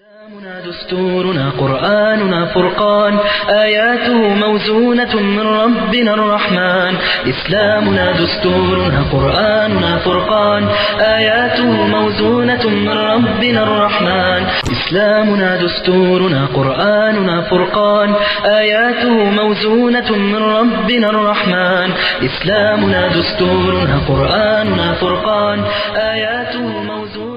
إسلامنا دستورنا قرآننا فرقان آياته موزونة من ربنا الرحمن إسلامنا دستورنا قرآننا فرقان آياته موزونة من ربنا الرحمن إسلامنا دستورنا قرآننا فرقان آياته موزونة من ربنا الرحمن إسلامنا دستورنا قرآننا فرقان آياته موزونة من ربنا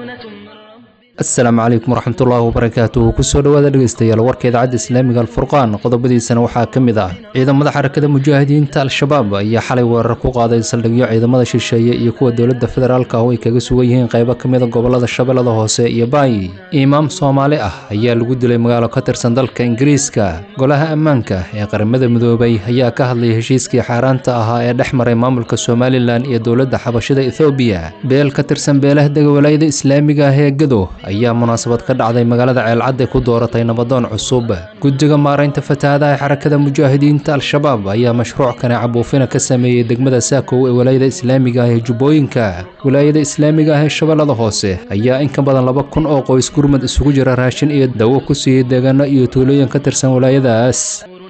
asalaamu calaykum waraxmatullaahi wabarakaatuhu kusoo dhowaada dhegeystayaal warka idaacadda islaamiga alfurqaan qodobadiisana waxaa ka mid ah ciidamada xarakada mujaahidiinta al-shabaab ayaa xalay weerar ku qaaday saldhigyo ciidamada shisheeye iyo kuwa dowladda federaalk ah oo ay kaga sugan yihiin qaybo ka mida gobolada shabeellada hoose iyo baayi imaam soomaali ah ayaa lagu dilay magaalo ka tirsan dalka ingiriiska golaha ammaanka ee qaramada midoobay ayaa ka hadlay heshiiskii xaaraanta ahaa ee dhex maray maamulka somalilan iyo dowladda xabashida ethoobiya beel ka tirsan beelaha dega walaayada islaamiga ah ee gado ayaa munaasabad ka dhacday magaalada ceelcadde ku dooratay nabadoon cusub guddiga maaraynta fatahaadaha xarakada mujaahidiinta al-shabaab ayaa mashruuc kaneeca buufina ka sameeyey degmada saakow ee walaayada islaamiga ah ee jubbooyinka walaayada islaamiga ah ee shabeellada hoose ayaa in ka badan laba kun oo qoys gurmad isugu jira raashin iyo dawo ku siiyey deegaano iyo tuulooyin ka tirsan walaayadaas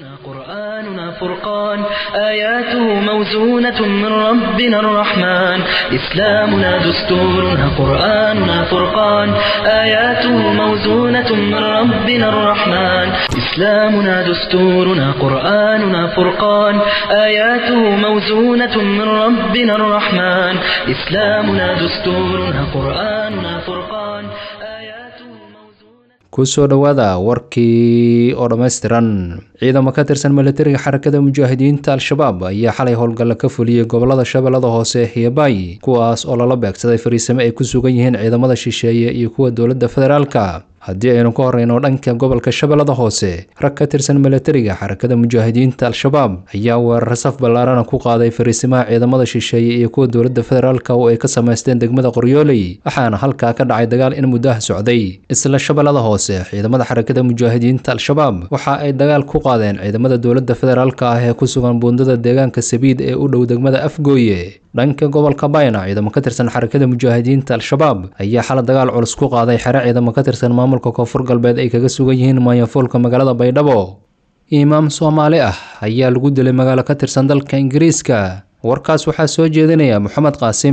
قرآننا فرقان آياته موزونة من ربنا الرحمن إسلامنا دستورنا قرآننا فرقان آياته موزونة من ربنا الرحمن إسلامنا دستورنا قرآننا فرقان آياته موزونة من ربنا الرحمن إسلامنا دستورنا قرآننا فرقان آياته موزونة kusoo dhowaada warkii oo dhammaystiran ciidamo ka tirsan militariga xarakada mujaahidiinta al-shabaab ayaa xalay howlgalla ka fuliyey gobolada shabeellada hoose iyo baayi kuwaas oo lala beegsaday fariisimo ay ku sugan yihiin ciidamada shisheeye iyo kuwa dowladda federaalka haddii aynu ka horreyno dhanka gobolka shabeellada hoose rag ka tirsan militariga xarakada mujaahidiinta al-shabaab ayaa weerar saf ballaarana ku qaaday fariisimaha ciidamada shisheeye iyo kuwa dowladda federaalka oo ay ka samaysteen degmada qoryooley waxaana halkaa ka dhacay dagaal in muddaha socday isla shabeellada hoose ciidamada xarakada mujaahidiinta al-shabaab waxa ay dagaal ku qaadeen ciidamada dowladda federaalka ah ee ku sugan buundada deegaanka sabiid ee u dhow degmada afgooye dhanka gobolka bayna ciidamo ka tirsan xarakada mujaahidiinta al-shabaab ayaa xala dagaal culus ku qaaday xere ciidamo ka tirsan maamulka koonfur galbeed ay kaga sugan yihiin maayafuulka magaalada baydhabo imaam soomaali ah ayaa lagu dilay magaalo ka tirsan dalka ingiriiska warkaas waxaa soo jeedinaya moxamed qaasim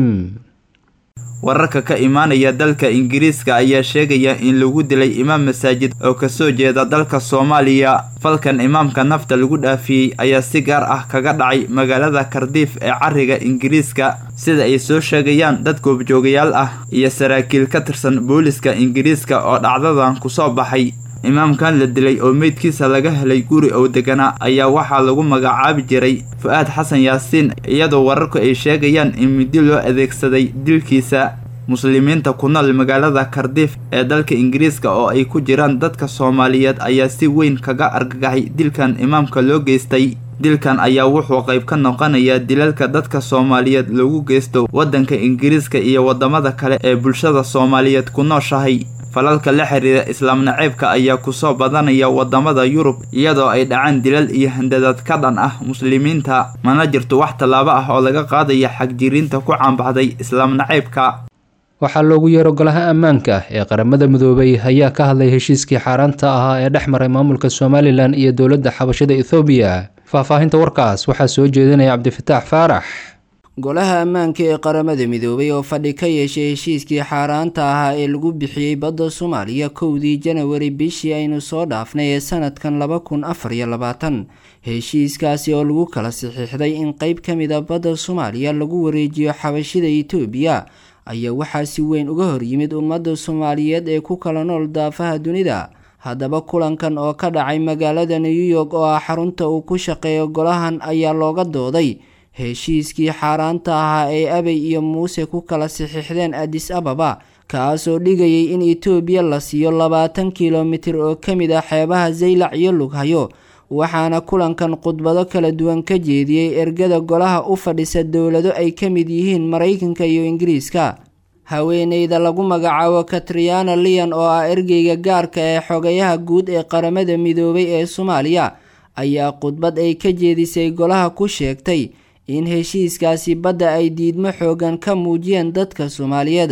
wararka ka imaanaya dalka ingiriiska ayaa sheegaya in lagu dilay imaam masaajid oo kasoo jeeda dalka soomaaliya falkan imaamka nafta lagu dhaafiyey ayaa si gaar ah kaga dhacay magaalada kardiif ee cariga ingiriiska sida ay soo sheegayaan dad goobjoogayaal ah iyo saraakiil ka tirsan booliska ingiriiska oo dhacdadan kusoo baxay imaamkan la dilay oo meydkiisa laga helay guri oo deganaa ayaa waxaa lagu magacaabi jiray fu-aad xasan yaasiin iyadoo wararku ay sheegayaan in midi loo adeegsaday dilkiisa muslimiinta ku nool magaalada kardiif ee dalka ingiriiska oo ay ku jiraan dadka soomaaliyeed ayaa si weyn kaga argagaxay dilkan imaamka loo geystay dilkan ayaa wuxuu qayb ka noqonayaa dilalka dadka soomaaliyeed loogu geysto waddanka ingiriiska iyo waddamada kale ee bulshada soomaaliyeed ku nooshahay falalka la xiriira islaam naceybka ayaa kusoo badanaya wadamada yurub iyadoo ay dhacaan dilal iyo handadaad ka dhan ah muslimiinta mana jirto wax tallaabo ah oo laga qaadaya xagjiriinta ku caanbaxday islaam naceybka waxaa loogu yeero golaha ammaanka ee qaramada midoobay ayaa ka hadlay heshiiskii xaaraanta ahaa ee dhex maray maamulka somalilan iyo dowladda xabashada ethoobiya faahfaahinta warkaas waxaa soo jeedinaya cabdifataax faarax golaha ammaanka ee qaramada midoobay oo fadhi ka yeeshay heshiiskii xaaraanta ahaa ee lagu bixiyey badda soomaaliya kowdii janawari bishii aynu soo dhaafnay ee sanadkan laba kun afar iyo labaatan heshiiskaasi oo lagu kala saxiixday in qeyb ka mid a badda soomaaliya lagu wareejiyo xabashida itoobiya ayaa waxaa si weyn uga horyimid ummadda soomaaliyeed ee ku kala nool daafaha dunida haddaba kulankan oo ka dhacay magaalada new york oo ah xarunta uu ku shaqeeyo golahan ayaa looga dooday heshiiskii xaaraanta ahaa ee abey iyo muuse ku kala saxiixdeen adis ababa kaasoo dhigayay in itoobiya la siiyo labaatan kilomitir oo ka mid ah xeebaha zaylac iyo lughayo waxaana kulankan khudbado kala duwan ka jeediyey ergada golaha u fadhisa dowlado ay ka mid yihiin maraykanka iyo ingiriiska haweeneyda lagu magacaabo katriana lian oo ah ergeyga gaarka ee xogayaha guud ee qaramada midoobay ee soomaaliya ayaa khudbad ay ka jeedisay golaha ku sheegtay in heshiiskaasi badda ay diidmo xoogan ka muujiyeen dadka soomaaliyeed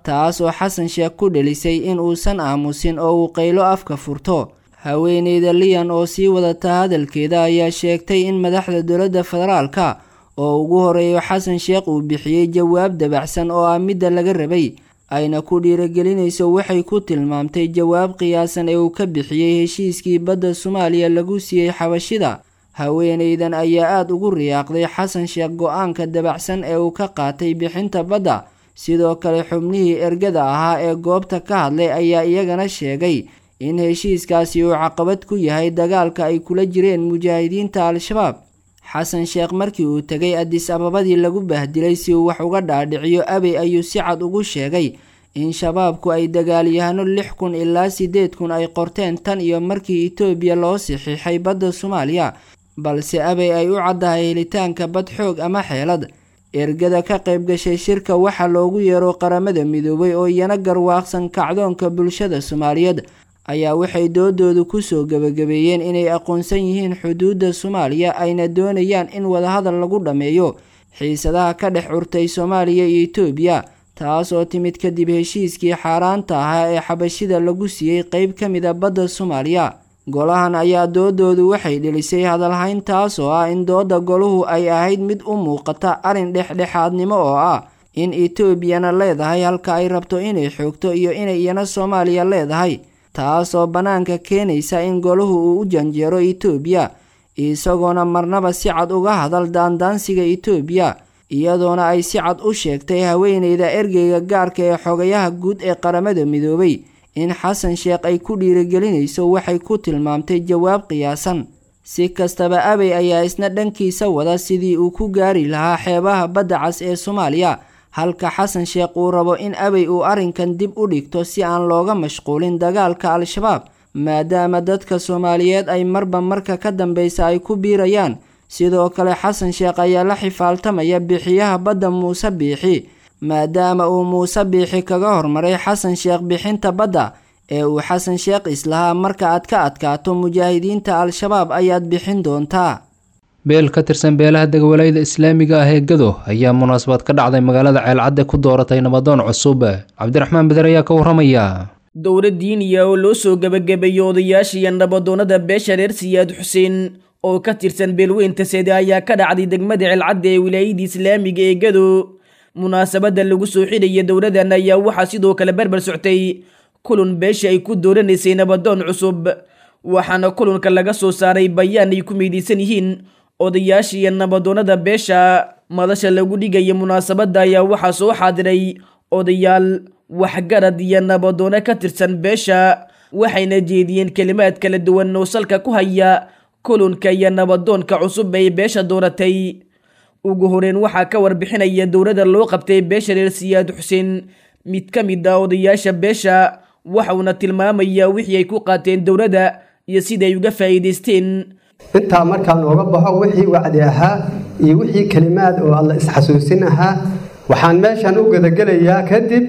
taas oo xasan sheekh ku dhelisay in uusan aamusin oo uu qaylo afka furto haweeneyda liyan oo sii wadata hadalkeeda ayaa sheegtay in madaxda dowladda federaalka oo ugu horeeyo xasan sheekh uu bixiyey jawaab dabacsan oo ah midda laga rabay ayna ku dhiiragelinayso waxay ku tilmaamtay jawaab qiyaasan ee uu ka bixiyey heshiiskii badda soomaaliya lagu siiyey xabashida haweeneydan ayaa aada ugu riyaaqday xasan sheekh go-aanka dabacsan ee uu ka qaatay bixinta badda sidoo kale xubnihii ergada ahaa ee goobta ka hadlay ayaa iyagana sheegay in heshiiskaasi uu caqabad ku yahay dagaalka ay kula jireen mujaahidiinta al-shabaab xasan sheekh markii uu tegay adis ababadii lagu bahdilay si uu wax uga dhaadhiciyo abey ayuu si cad ugu sheegay in shabaabku ay dagaalyahano lix kun ilaa siddeed kun ay qorteen tan iyo markii itoobiya loo saxiixay badda soomaaliya balse abey ay u caddahay helitaanka bad xoog ama xeelad ergada ka qayb gashay shirka waxaa loogu yeero qaramada midoobay oo iyana garwaaqsan kacdoonka bulshada soomaaliyeed ayaa waxay doodoodu kusoo gebagabeeyeen inay aqoonsan yihiin xuduudda soomaaliya ayna doonayaan in wadahadal lagu dhammeeyo xiisadaha ka dhex curtay soomaaliya iyo itoobiya taas oo timid kadib heshiiskii xaaraanta ahaa ee xabashida lagu siiyey qeyb ka mida badda soomaaliya golahan ayaa doodoodu waxay dhelisay hadalhayn taas oo ah in dooda goluhu ay ahayd mid u muuqata arrin dhexdhexaadnimo oo ah in etoobiyana leedahay halka ay rabto inay xoogto iyo inay iyana soomaaliya leedahay taasoo bannaanka keenaysa in golahu uu u janjeero itoobiya isagoona marnaba si cad uga hadal daandaansiga itoobiya iyadoona ay si cad u sheegtay haweeneyda ergeyga gaarka ee xogayaha guud ee qaramada midoobay in xasan sheekh ay ku dhiirigelinayso waxay ku tilmaamtay jawaab qiyaasan si kastaba abey ayaa isna dhankiisa wada sidii uu ku gaari lahaa xeebaha badda cas ee soomaaliya halka xasan sheekh uu rabo in abey uu arrinkan dib u dhigto si aan looga mashquulin dagaalka al-shabaab maadaama dadka soomaaliyeed ay marba marka ka dambeysa ay ku biirayaan sidoo kale xasan sheekh ayaa la xifaaltamaya bixiyaha badda muuse biixi maadaama uu muuse biixi kaga hormaray xasan sheekh bixinta badda ee uu xasan sheekh islahaa marka aad ka adkaato mujaahidiinta al-shabaab ayaad bixin doontaa beel ka tirsan beelaha degwalayada islaamiga ah ee gado ayaa munaasabad ka dhacday magaalada ceelcadde ku dooratay nabadoon cusub cabdiraxmaan beder ayaa ka waramaya dowla diiniya oo loo soo gebagabeeyey odayaashiiyo nabadoonnada beesha reer siyaad xuseen oo ka tirsan beelweynta sede ayaa ka dhacday degmada ceelcadde ee wilaayada islaamiga ee gado munaasabadda lagu soo xidhaya dowladan ayaa waxaa sidoo kale barbar soctay kulun beesha ay ku dooranaysay nabadoon cusub waxaana kulunka laga soo saaray bayaan ay ku meydaysan yihiin odayaasha iyo nabadoonnada beesha madasha lagu dhigaya munaasabadda ayaa waxaa soo xaadiray odayaal waxgarad iyo nabadoono ka tirsan beesha waxayna jeediyeen kelimaad kala duwan oo salka ku haya kulunka iyo nabadoonka cusub ay beesha dooratay ugu horeyn waxaa ka warbixinaya dowladda loo qabtay beesha reer siyaad xuseen mid ka mid ah odayaasha beesha waxauna tilmaamayaa wixii ay ku qaateen dowladda iyo siday uga faa'iidaysteen intaa markaa nooga baxo wixii wacdi ahaa iyo wixii kelimaad oo alla isxasuusin ahaa waxaan meeshan u gadagelayaa kadib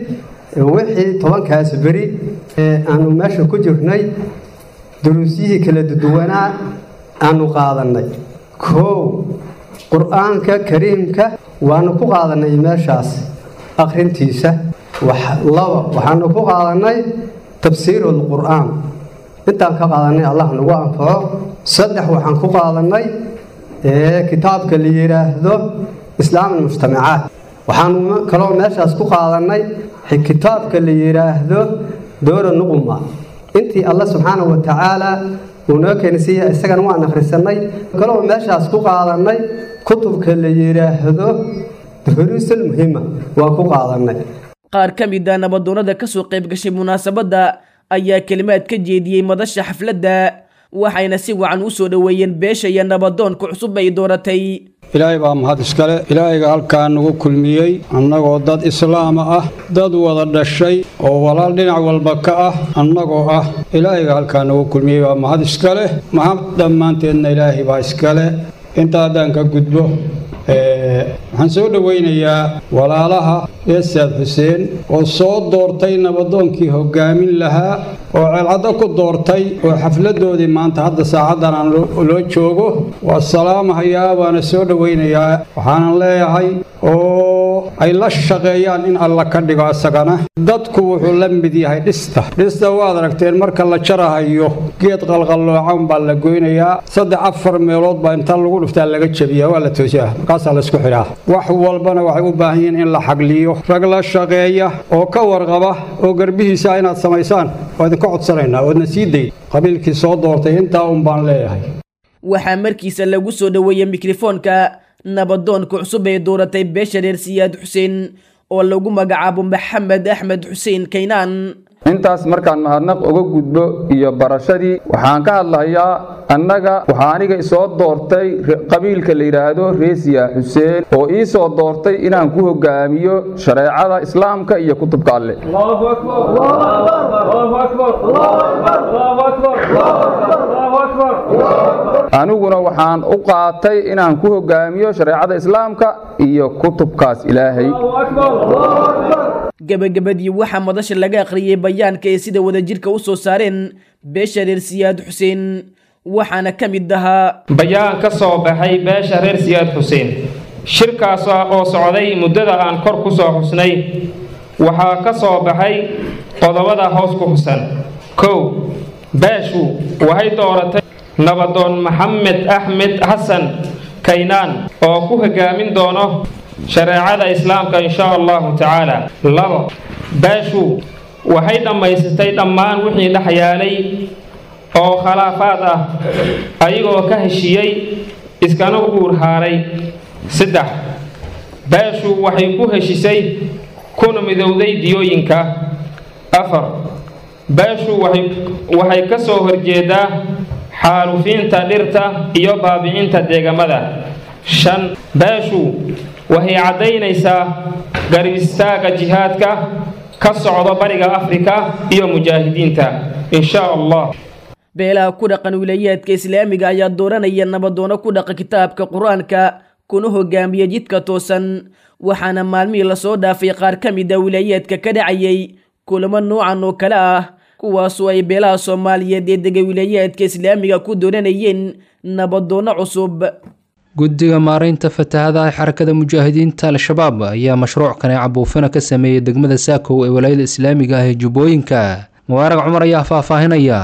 wixii tobankaas beri ee aanu meesha ku jirnay duruusyihii kala duwanaa aanu qaadannay koow qur-aanka kariimka waanu ku qaadannay meeshaas akhrintiisa laba waxaanu ku qaadannay tafsiirul qur'aan intaan ka qaadannay allah nagu anfaco saddex waxaan ku qaadannay kitaabka la yidhaahdo islaam almujtamacaat waxaanu kaloo meeshaas ku qaadannay kitaabka la yidhaahdo doora nuquma intii alla subxaanahu wa tacaala uu noo keenisiiya isagana waan akhrisanay kaloo meeshaas ku qaadannay kutubka la yidhaahdo duruusul muhima waan ku qaadannay qaar ka mid a nabadoonnada ka soo qayb gashay munaasabadda ayaa kelimaad ka jeediyey madasha xafladda waxayna si wacan u soo dhoweeyeen beesha iyo nabadoonka cusub ay dooratay ilaahay baa mahad iskale ilaahayga halkaa nagu kulmiyey annagoo dad islaama ah dad wada dhashay oo walaal dhinac walba ka ah annagoo ah ilaahayga halkaa nagu kulmiyey baa mahad iskale mahad dhammaanteedna ilaahay baa iskale inta haddaan ka gudbo waxaan soo dhowaynayaa walaalaha eesaad xuseen oo soo doortay nabadoonkii hoggaamin lahaa oo ceelcaddo ku doortay oo xafladdoodii maanta hadda saacaddan aan loo joogo waa salaamahayaa waana soo dhowaynayaa waxaanan leeyahay oo ay la shaqeeyaan in alla ka dhigo isagana dadku wuxuu la mid yahay dhista dhista waad aragteen marka la jarahayo geed qalqalloocan baa la goynayaa saddex afar meelood baa inta lagu dhuftaa laga jebiyaa waa la toosiyaa markaasaa la isku xidhaa wax walbana waxay u baahan yihiin in la xagliyo rag la shaqeeya oo ka warqaba oo garbihiisa inaad samaysaan waa idinka codsanaynaa oodna sii dayn qabiilkii soo doortay intaa un baan leeyahay waxaa markiisa lagu soo dhoweeyey mikrofoonka nabadoonka cusub ee dooratay beesha reer siyaad xuseen oo lagu magacaabo maxamed axmed xuseen kaynaan intaas markaan mahadnaq uga gudbo iyo barashadii waxaan ka hadlahayaa annaga waxaa aniga isoo doortay qabiilka la yidhaahdo reesiya xuseen oo ii soo doortay inaan ku hogaamiyo shareecada islaamka iyo kutubka alle aniguna waxaan u qaatay inaan ku hogaamiyo shareecada islaamka iyo kutubkaas ilaahay gabagabadii waxaa madasha laga akhriyey bayaanka ee sida wadajirka u soo saareen beesha reer siyaad xuseen waxaana ka mid ahaa bayaan ka soo baxay beesha reer siyaad xuseen shirkaas oo socday muddada aan kor ku soo xusnay waxaa ka soo baxay qodobada hoos ku xusan kow beeshu waxay dooratay nabadoon maxamed axmed xasan kaynaan oo ku hogaamin doono shareecada islaamka insha allahu tacaala labo beeshu waxay dhammaysatay dhammaan wixii dhex yaalay oo khilaafaad ah ayagoo ka heshiiyey iskana guur haaray saddex beeshu waxay ku heshisay kuna midowday diyooyinka afar beeshu waxay ka soo horjeedaa xaalufiinta dhirta iyo baabicinta deegamada shan beeshu waxay caddaynaysaa garab istaaga jihaadka ka socdo bariga afrika iyo mujaahidiinta insha allah beelaha ku dhaqan wilayaadka islaamiga ayaa dooranaya nabadoono ku dhaqa kitaabka qur-aanka kuna hogaamiya jidka toosan waxaana maalmihii lasoo dhaafay qaar ka mid a wilayaadka ka dhacayay kulamo noocan oo kale ah kuwaasoo ay beelaha soomaaliyeed ee dega wilayaadka islaamiga ku dooranayeen nabadoono cusub guddiga maaraynta fatahadaha xarakada mujaahidiinta al-shabaab ayaa mashruuc kaneeca buufina ka sameeyey degmada saakow ee walaayada islaamiga ah ee jubbooyinka mubaarag cumar ayaa faahfaahinaya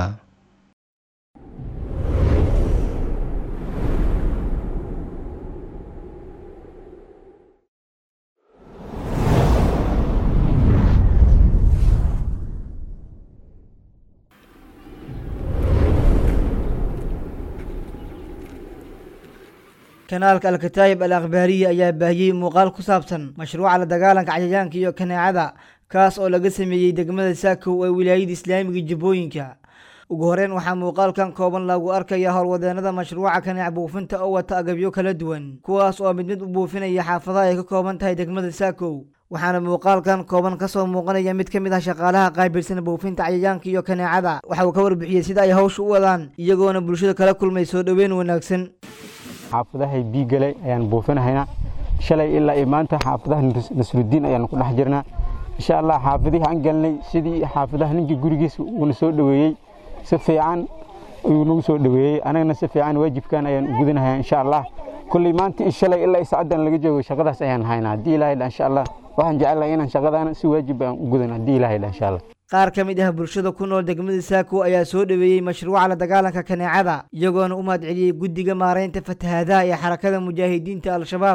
kanaalka alkataayib al akhbaariya ayaa baahiyey muuqaal ku saabsan mashruuca la dagaalanka cayayaanka iyo kaneecada kaas oo laga sameeyey degmada saakow ee wilaayada islaamiga jubbooyinka ugu horeyn waxaa muuqaalkan kooban lagu arkaya howlwadeenada mashruuca kaneec buufinta oo wata agabyo kala duwan kuwaas oo mid mid u buufinaya xaafadaha ay ka kooban tahay degmada saakow waxaana muuqaalkan kooban kasoo muuqanaya mid ka mid ah shaqaalaha qaabilsan buufinta cayayaanka iyo kaneecada waxa uu ka warbixiyey sida ay hawsha u wadaan iyagoona bulshada kala kulmay soo dhoweyn wanaagsan xaafadahay biigale ayaan buufinahaynaa shalay ilaa iyo maanta xaafadaha nasrudiin ayaan ku dhex jirnaa insha allah xaafadihii aan galnay sidii xaafadaha ninkii gurigiisa uuna soo dhoweeyey si fiican ayuu nagu soo dhoweeyey anagana si fiican waajibkan ayaan u gudanahayaa insha allah kulley maanta iyo shalay ilaa saacadan laga joogo shaqadaas ayaan haynaa haddii ilahay dha insha allah waxaan jecelahay inaan shaqadaana si waajib aan u gudan haddii ilahay dha insha allah qaar ka mid ah bulshada ku nool degmada saako ayaa soo dhoweeyey mashruuca la dagaalanka kaneecada iyagoona u mahadceliyey guddiga maaraynta fatahaadaha ee xarakada mujaahidiinta al-shabaab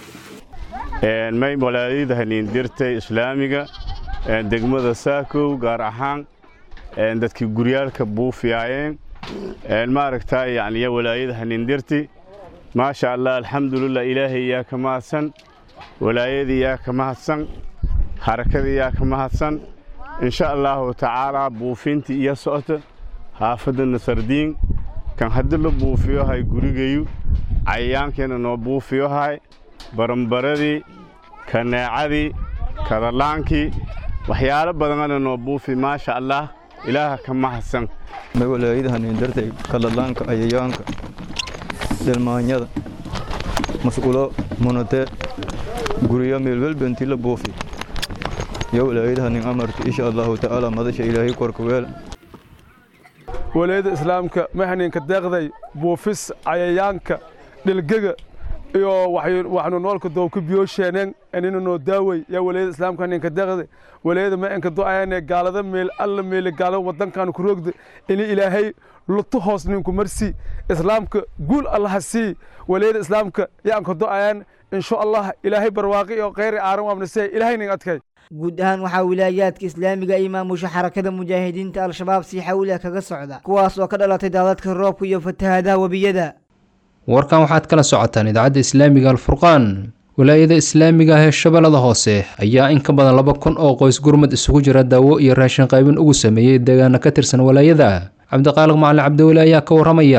may walaayada haniindirtay islaamiga degmada saakow gaar ahaan dadkii guryaalka buufiyaayeen maaragtaa yani ya walaayada haniindirti maasha allah alxamdulilah ilaahay yaa ka mahadsan walaayadii yaa ka mahadsan harakadii yaa ka mahadsan insha allahu tacaalaa buufintii iyo socota xaafadda nasardiin kan haddii la buufiyohay gurigayu cayayaankiina noo buufiyohay barambaradii kaneecadii kadalaankii waxyaalo badanana noo buufi maasha allah ilaaha ka mahadsan walaayadahanindartay kadalaanka cayayaanka silmaanyada mas'uulo munate guryo meelwelbentii la buufi yo walaayadahanin amarta insha allahu tacaala madasha ilaahay korka weel walaayada islaamka mahaninka deeqday buufis cayayaanka dhilgega iyo waxnu noolka doobka biyoosheeneen inina noo daaway yaa walayada islaamka ninka deqde walayada ma enka do-ayane gaalada meel alla meele gaalada wadankan ku roogda ini ilaahay lutu hoos ninku marsi islaamka guul allaha sii walayada islaamka yaanka do-ayaan insha allah ilaahay barwaaqi iyo kheyri aaran waabnasee ilaahay nin adkay guud ahaan waxaa wilaayaadka islaamiga ay maamusha xarakada mujaahidiinta al-shabaab si xawliah kaga socda kuwaas oo ka dhalatay daadadka roobka iyo fatahaadaha webiyada warkan waxaad kala socotaan idaacadda islaamiga alfurqaan wilaayada islaamiga ah ee shabeellada hoose ayaa in ka badan laba kun oo qoys gurmad isugu jira daawo iyo raashin qaybin ugu sameeyey deegaana ka tirsan walaayada cabdiqaaliq macalin cabdiweli ayaa ka waramaya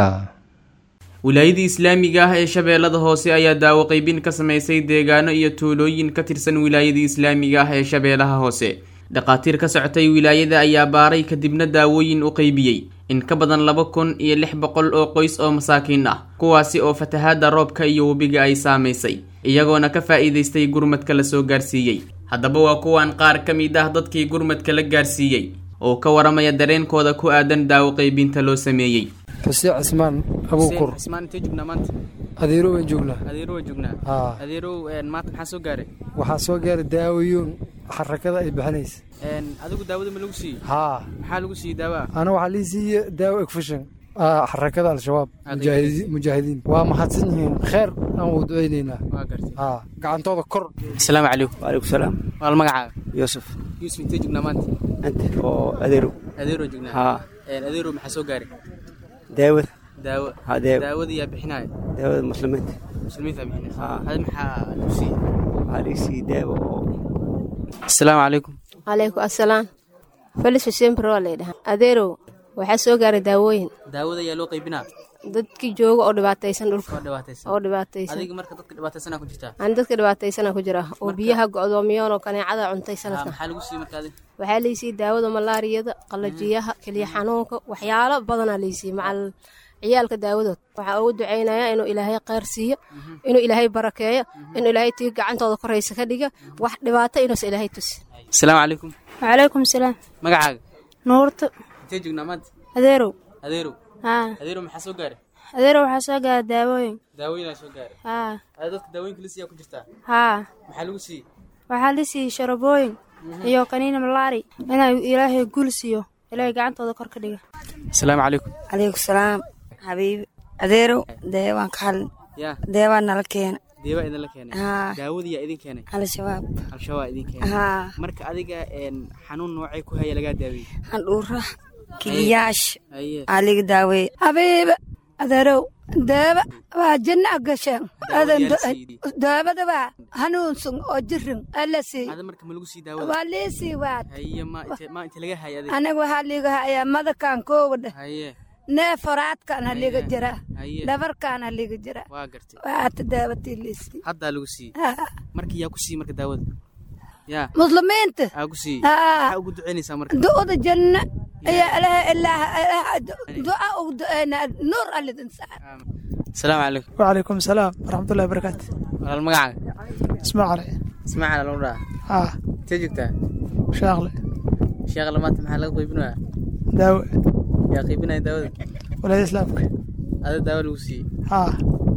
wilaayadii islaamiga ah ee shabeellada hoose ayaa daawo qaybin ka samaysay deegaano iyo tuulooyin ka tirsan wilaayadii islaamiga ah ee shabeellaha hoose dhakhaatiir ka socotay wilaayada ayaa baaray kadibna daawooyin u qaybiyey in ka badan laba kun iyo lix boqol oo qoys oo masaakiin ah kuwaasi oo fatahaadda roobka iyo webiga ay saamaysay iyagoona ka faa'iidaystay gurmadka la soo gaarsiiyey haddaba waa kuwan qaar ka mid ah dadkii gurmadka la gaarsiiyey oo ka waramaya dareenkooda ku aadan daawo qaybinta loo sameeyey xuseen cismaan abuukur cismaan intee joognaa maanta adeero waan joognaa adeero waa joognaa haa adeerow maanta maxaa soo gaaray waxaa soo gaaray daawayoon xarakada ay bixinaysa adigu daawada ma lagu siiyey haa maxaa lagu siiyey daawa ana waxaa lii siiye daawo egfishan xarakada al-shabaab mujaahidiin waa mahadsan yihiin kheer aan u duceyneynaa haa gacantooda kor asalaamu calaykum waalaikum salaam waal magacaaga yuusuf yuusuf intee joognaa maanta anta oo adeerow adeero joognaa haa adeerow maxaa soo gaaray daawada daawo haa daawo daawada yaa bixinaya daawada muslimiinta muslimiinta bixinaysa haa hada maxaa lagu siiyey waxaa laga siiyey daawo oo asalaamu calaykum calaykum assalaam felis xuseen baro waa laydhahaa adeerow waxaa soo gaaray daawooyin daawada ayaa loo qaybinaa dadkii jooga oo dhibaataysan dhulka oo dhibaataysan oo dhibaataysan adiga marka dadka dhibaataysanaa ku jirtaa aan dadka dhibaataysana ku jira oo biyaha go'doomiyoon oo kaneecada cuntay sanadkan maxaa lagu siiyey marka adiga waxaa laysii daawada malaariyada qalajiyaha keliya xanuunka waxyaalo badanaa laysii macal ciyaalka daawadood waxaa ugu ducaynayaa inuu ilaahay qayr siiyo inuu ilaahay barakeeyo inuu ilaahay tii gacantooda koraysa ka dhiga wax dhibaato inuusa ilaahay tusi asalaamu calaykum wacalaykum salaam magacaaga nuurto intee joognaa maanta adeerow adeerow haa adeerow maxaa soo gaaray adeerow waxaa soo gaara daawooyin daawooyin aa soo gaaray haa ada dadka daawooyinka la siiyaa ku jirtaa haa maxaa lagu siiyey waxaa la siiyey sharabooyin iyo kaniini malaari inay ilaahay gul siiyo ilaahay gacantooda kor ka dhiga asalaamu calaykum calaykum salaam xabiibi adeerow deewaan ka hadlin yaa deewaa nala keena deebaa idinla keenay haa daawada yaa idin keenay al-shabaab al-shabaab idin keenay haa marka adiga xanuun noocay ku haya lagaa daaweyey handhuura kiliyaash aye aa liga daaweeye habiiba adeerow deeba waa janna gasheen adan daabada waa hanuunsan oo jirin alla sii ada marka ma lagu sii daawada waa liisii waad haye ma inte ma inta laga haya adiga aniga waxaa liiga hayaa madakan koowadha haye neef horaadkaana liiga jira haye dhabarkaana liiga jira waa gartay waata daabatii liisii haddaa lagu siiyey marka yaa ku siiyey marka daawada yaa muslimiinta aa ku siiyey haa maxaa ugu ducaynaysaa marka du'da janna ayaa ilaha ilaah duca ugu duceynaa nuur alidin saar asalaamu calaykum wacalaykum salaam waraxmatullahi barakaatu walaal magacaaga ismaacale ismaaciil lagu dhaha haa intee joogtaa shaaqle sheekhle maanta maxaa laga qaybinayaa daawo yaa qaybinaya daawada walaayada islaamka ada daawo lagu siiyey haa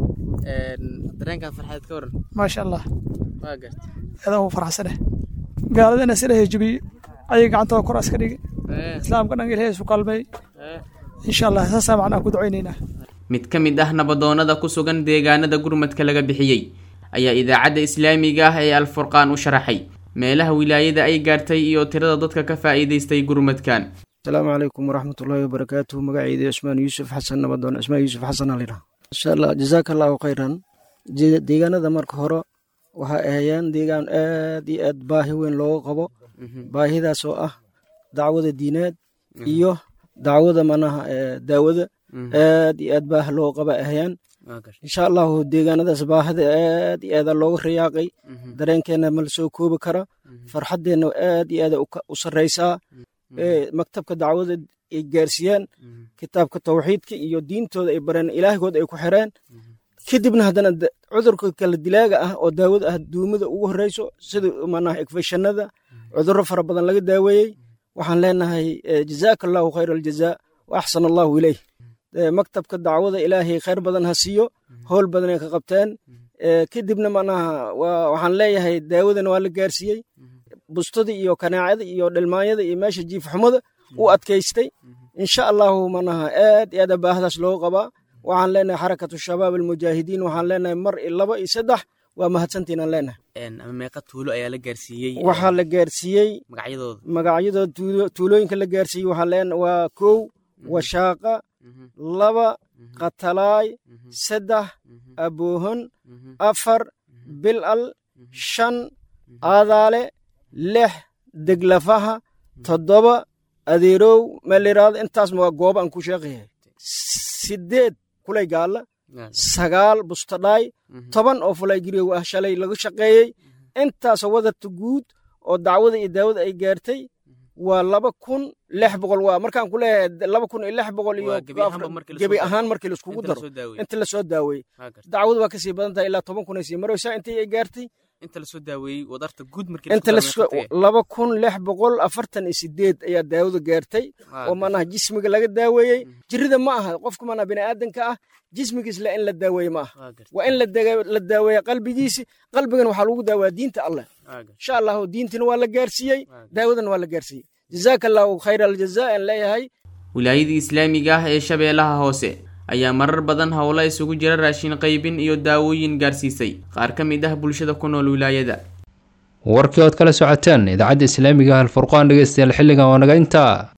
dareenkaad farxadeed ka waran maasha allah waa gartay adaa u faraxsaneh gaaladana sila heejibiye ayay gacantooda kor aska dhigi islaamka dhan ilahay isu qalmay insha allah saasaa macnaa ku ducaynaynaa mid ka mid ah nabadoonnada ku sugan deegaanada gurmadka laga bixiyey ayaa idaacadda islaamiga ah ee alfurqaan u sharaxay meelaha wilaayada ay gaartay iyo tirada dadka ka faa'iidaystay gurmadkan asalaamu calaykum waraxmatullaahi wabarakaatuhu magacayda ismaan yuusuf xasan nabadoon ismaan yuusuf xasan alidha insha allah jazaaka allahu khayran deegaanada marka hore waxay ahayeen deegaan aad iyo aad baahi weyn looga qabo baahidaas oo ah dacwada diineed iyo dacwada manaha daawada aad iyo aad baah looga qaba ahayaan insha allahu deegaanadaas baahida aad iyo aada looga rayaaqay dareenkeena ma la soo koobi kara farxaddeenna aad iyo aada u sarraysaa maktabka dacwada ay gaarsiiyaan kitaabka tawxiidka iyo diintooda ay bareen ilaahgood ay ku xireen kadibna haddana cudurka kala dilaaga ah oo daawada ah duumada ugu horreyso sida manaha ekfeshanada cudurro fara badan laga daaweeyey waxaan leenahay jazaaka allahu khayr aljazaa wa axsan allahu ileyh maktabka dacwada ilaahay khayr badan ha siiyo howl badanay ka qabteen kadibna manaha waxaan leeyahay daawadana waa la gaarsiiyey bustadii iyo kanaacada iyo dhalmaanyada iyo meesha jiifxumada u adkaystay insha allahu manaha aad iyo aad baahdaas loo qabaa waxaan leenahay xarakatu shabaab almujaahidiin waxaan leenahay mar iyo laba iyo saddex waa mahadsantiinaan leenahay meeqa tuulo ayaa la gaarsiiyey waxaa la gaarsiiyey magacyadooda magacyadooda tuulooyinka la gaarsiiyey waxaa leen waa kow washaaqa laba qatalaay saddex aboohon afar bilal shan aadaale lix deglafaha toddoba adeerow meeliraado intaas waa gooba aan ku sheeqayahay sideed kulay gaalla sagaal bustadhaay toban oo fulay giriyow ah shalay laga shaqeeyey intaasoo wadarta guud oo dacwada iyo daawada ay gaartay waa laba kun lix boqol waa markaan ku leeyahay laba kun iyo lix boqol iyo gebi ahaan markii laiskugu daro inta lasoo daaweeyey dacwadu waa kasii badan tahay ilaa toban kun ay sii maraysaa intii ay gaartay inta lasoo daaweeyey wadarta guud inta laba kun lix boqol afartan iyo sideed ayaa daawada gaartay oo manaha jismiga laga daaweeyey jirida ma aha qofka manaha biniaadanka ah jismigiisle in la daaweeye ma aha waa in la daaweeya qalbigiisi qalbigan waxaa lagu daawaa diinta alleh insha allahu diintina waa la gaarsiiyey daawadana waa la gaarsiiyey jazaaka allahu khayr aljaza aan leeyahay wilaayadii islaamiga ah ee shabeellaha hoose ayaa marar badan howlo isugu jira raashin qaybin iyo daawooyin gaarsiisay qaar ka mid ah bulshada ku nool wilaayada warkii ood kala socoteen idaacadda islaamiga ah alfurqaan dhegeystayaal xilligan waa naga intaa